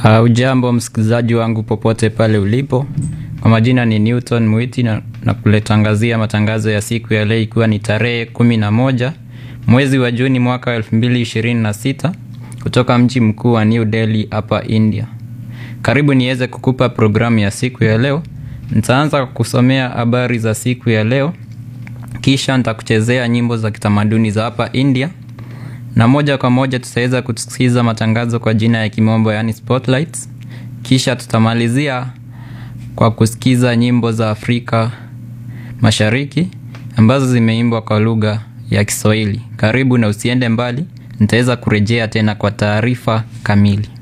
Hujambo msikilizaji wangu popote pale ulipo. Kwa majina ni Newton Mwiti na, na kuletangazia matangazo ya siku ya leo ikiwa ni tarehe kumi na moja mwezi wa Juni mwaka wa elfu mbili ishirini na sita kutoka mji mkuu wa New Delhi hapa India. Karibu niweze kukupa programu ya siku ya leo. Nitaanza kwa kusomea habari za siku ya leo, kisha nitakuchezea nyimbo za kitamaduni za hapa India na moja kwa moja tutaweza kusikiza matangazo kwa jina ya kimombo yaani spotlights. Kisha tutamalizia kwa kusikiza nyimbo za Afrika Mashariki ambazo zimeimbwa kwa lugha ya Kiswahili. Karibu na usiende mbali, nitaweza kurejea tena kwa taarifa kamili.